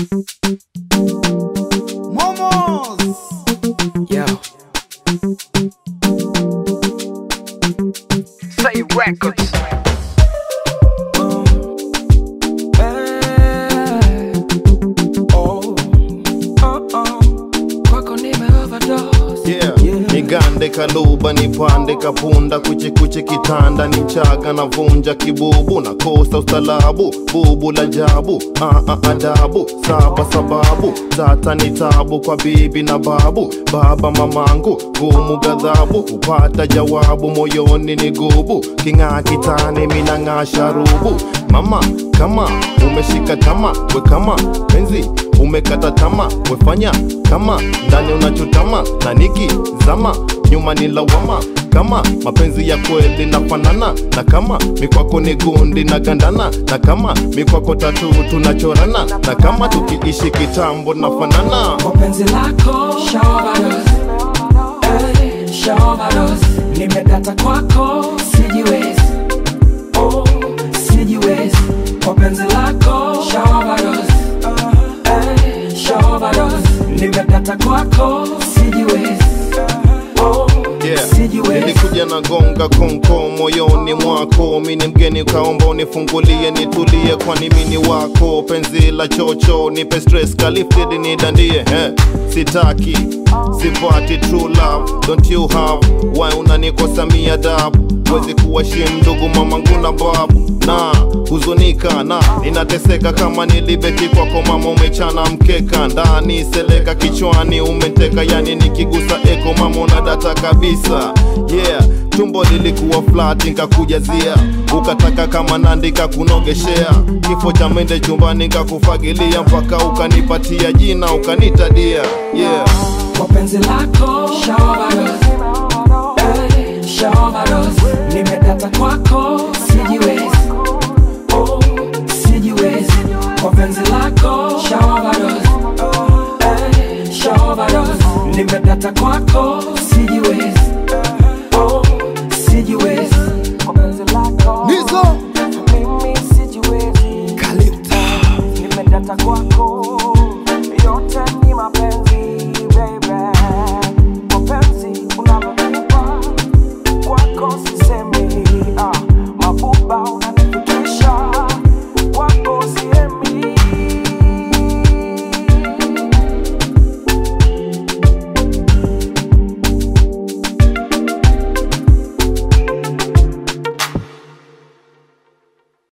Momos. Yo. Say records. Kwako nime overdose. Yeah. Nigande kaluba nipande kapunda kuchikuchi kitanda ni chaga na vunja kibubu na kosa ustalabu bubu la jabu ah, ah, adabu saba sababu tata ni tabu kwa bibi na babu baba mamangu gumu gadhabu kupata jawabu moyoni ni gubu king'aa kitani minang'aa sharubu mama kama umeshika tama we kama penzi umekata tama wefanya kama ndani unachotama na niki zama nyuma ni lawama kama mapenzi ya kweli nafanana na kama mikwako ni gundi na gandana na kama mikwako tatu tunachorana na kama tukiishi kitambo nafanana Kwa penzi lako shaoverdose. Eh, shaoverdose. Nimedata kwako sijiwezi. Oh, sijiwezi. Kwa penzi lako shaoverdose. Eh, shaoverdose. Nimedata kwako sijiwezi. Oh, Yeah. sijiwezi. nilikuja na gonga konko moyoni mwako mini mgeni ukaomba unifungulie nitulie kwani mini wako penzi la chocho nipe stress kalifted nidandie eh, sitaki sipati true love don't you have why unanikosa mia dabu wezi kuwashim ndugu mamangu na babu na huzunika na ninateseka kama nilibeti kwako mama umechana mkeka ndani seleka kichwani umeteka yani nikigusa eko mama unadata kabisa yeah tumbo lilikuwa flat nkakujazia ukataka kama nandika kunogeshea kifo cha mende chumbani nkakufagilia mpaka ukanipatia jina ukanitadia yeah Kwa penzi lako shaoverdose. Eh, shaoverdose. Nimedata kwako sijiwezi. Oh, sijiwezi. Kwa penzi lako shaoverdose. Eh, shaoverdose. Nimedata kwako